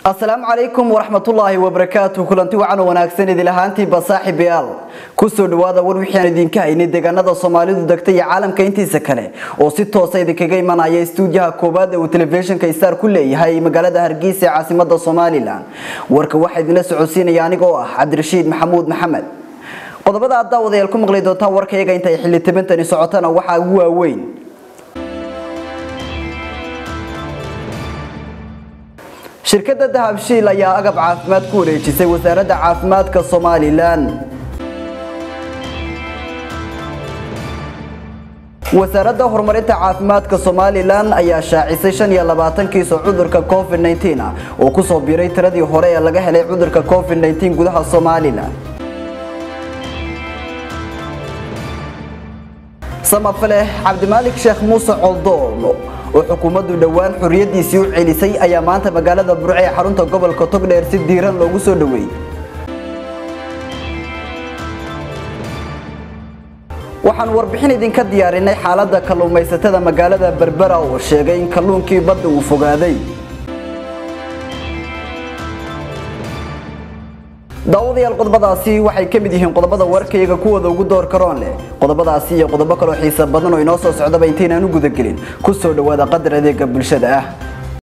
asalaamu calaykum waraxmatullaahi wabarakaatu kulanti wacan oo wanaagsan idil ahaantiiba saaxiibayaal kusoo dhawaada war wixii idinka haynay deegaanada soomaalidu degta iyo caalamka intiisa kale oo si toosa idinkaga imanaya istuudiyaha koowaad ee uu telefishinka star ku leeyahay magaalada hargeysa ee caasimada somalilan warka waxaa idinla socodsiinaya aniga oo ah cabdirashiid maxamuud maxamed qodobada aad daawadayaal ku maqli doontaan warkayaga intay xilli tabintani socotana waxaa ugu waaweyn shirkadda dahabshiil ayaa agab caafimaad ku wareejisay wasaaradda caafimaadka somalilan wasaaradda horumarinta caafimaadka somalilan ayaa shaacisay shan iyo labaatan kiiso cudurka covid 19 ah oo kusoo biiray tiradii hore ee laga helay cudurka covid 19 gudaha somalilan samafale cabdimaalik sheekh muuse coldoon oo xukuumaddu dhowaan xorriyadiisii u celisay ayaa maanta magaalada burce ee xarunta gobolka togdheer si diiran loogu soo dhoweeyey waxaan warbixin idinka diyaarinay xaaladda kalluumaysatada magaalada berbera oo sheegay in kalluunkii badda uu fogaaday daawadayaal qodobadaasi waxay ka mid yihiin qodobada warkayga kuwooda ugu door karoon leh qodobadaasi iyo qodobo kaloo xiisa badan oo inoo soo socdaba intaynaan u gudagelin ku soo dhowaada qadar adeega bulshada ah